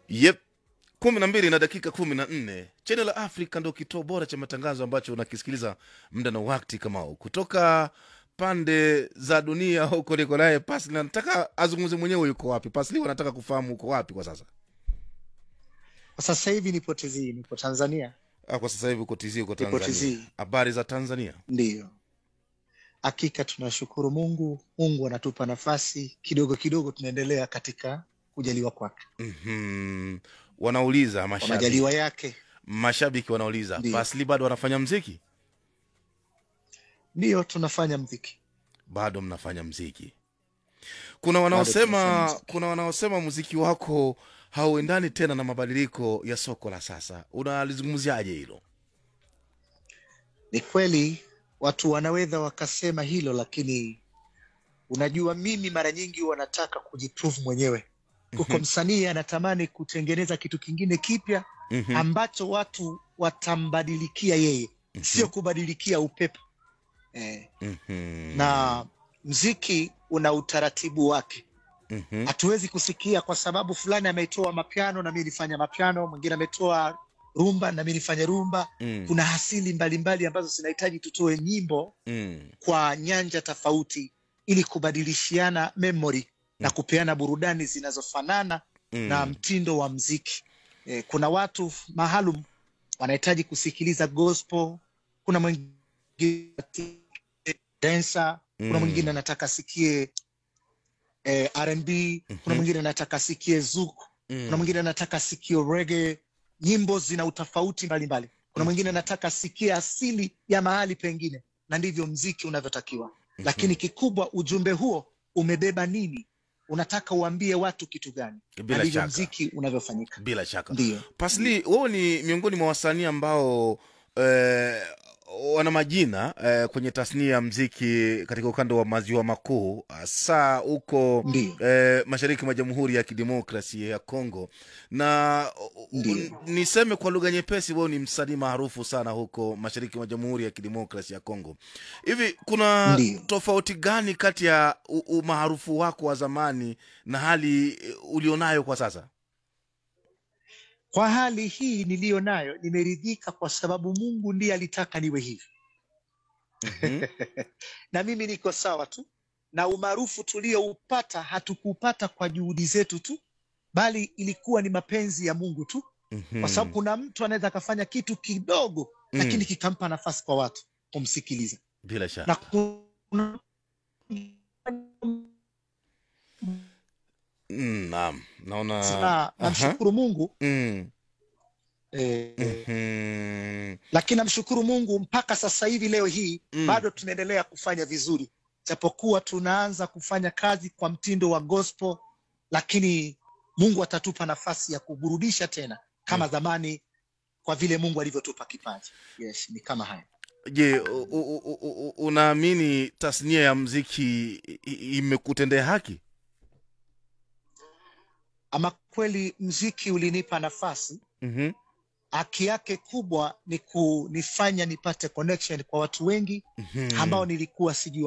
Yep, kumi na mbili na dakika kumi na nne Channel la Africa ndo kituo bora cha matangazo ambacho unakisikiliza muda na wakati kama huu kutoka pande za dunia huko. Niko naye Pasli, nataka azungumze mwenyewe, yuko wapi Pasli? Wanataka kufahamu uko wapi kwa sasa. Kwa sasa hivi nipo TZ, nipo Tanzania. Ah, kwa sasa hivi uko TZ, uko Nipo Tanzania. TZ. Habari za Tanzania? Ndiyo, hakika tunashukuru Mungu. Mungu anatupa nafasi kidogo kidogo, tunaendelea katika kujaliwa kwake, Mhm. Wanauliza kwa mashabiki, majaliwa yake. mashabiki wanauliza Ndiyo. Pasli bado wanafanya mziki? Ndiyo, tunafanya mziki. Bado mnafanya mziki? Kuna tunafanya wanaosema muziki. kuna wanaosema muziki wako hauendani tena na mabadiliko ya soko la sasa. Unalizungumziaje hilo? Ni kweli watu wanaweza wakasema hilo, lakini unajua, mimi mara nyingi wanataka kujiprove mwenyewe. Kuko Mhm. msanii anatamani kutengeneza kitu kingine kipya Mhm. ambacho watu watambadilikia yeye, sio Mhm. kubadilikia upepo eh. Mhm. na mziki una utaratibu wake. Mhm. Hatuwezi kusikia kwa sababu fulani ametoa mapiano na mimi nifanya mapiano, mwingine ametoa rumba na mimi nifanye rumba. Mm. Kuna asili mbalimbali ambazo zinahitaji tutoe nyimbo Mm. kwa nyanja tofauti ili kubadilishiana memory na Mm. kupeana burudani zinazofanana na Mm. mtindo wa mziki. Eh, kuna watu maalum wanahitaji kusikiliza gospel, kuna mwingine dancer, kuna Mm. mwingine anataka asikie eh, R&B, kuna Mhm. mwingine anataka asikie zuku, kuna Mm. mwingine anataka asikie reggae. Nyimbo zina utofauti mbalimbali. Kuna mwingine anataka asikie asili ya mahali pengine, na ndivyo mziki unavyotakiwa. Lakini Mhm. kikubwa, ujumbe huo umebeba nini? Unataka uambie watu kitu gani? Na Bila ndivyo shaka, mziki unavyofanyika. bila shaka. Ndiyo, Pasli, wewe ni miongoni mwa wasanii ambao eh, wana majina eh, kwenye tasnia ya mziki katika ukanda wa maziwa makuu, hasa huko ndiyo, eh, mashariki mwa Jamhuri ya Kidemokrasia ya Kongo, na u- u- ndiyo. niseme kwa lugha nyepesi, wewe ni msanii maarufu sana huko mashariki mwa Jamhuri ya Kidemokrasia ya Kongo. Hivi kuna Ndiyo. tofauti gani kati ya u- umaarufu wako wa zamani na hali eh, ulionayo kwa sasa? Kwa hali hii niliyo nayo, nimeridhika kwa sababu Mungu ndiye alitaka niwe hivi, Mhm. na mimi niko sawa tu. Na umaarufu tulioupata hatukupata kwa juhudi zetu tu, bali ilikuwa ni mapenzi ya Mungu tu, kwa sababu Mhm. kuna mtu anaweza akafanya kitu kidogo, lakini Mm. kikampa nafasi kwa watu kumsikiliza, Bila shaka. na kuna Mm, Naam, naona na aha. namshukuru Mungu Mm. eh, Mhm. lakini namshukuru Mungu mpaka sasa hivi leo hii Mm. bado tunaendelea kufanya vizuri, japokuwa tunaanza kufanya kazi kwa mtindo wa gospel, lakini Mungu atatupa nafasi ya kuburudisha tena kama Mm. zamani, kwa vile Mungu alivyotupa kipaji. Yes, ni kama haya. Je, u- u- u- u- unaamini tasnia ya mziki i- i- imekutendea haki? Ama kweli mziki ulinipa nafasi, Mhm. haki yake kubwa ni kunifanya nipate connection kwa watu wengi Mhm. ambao nilikuwa sijui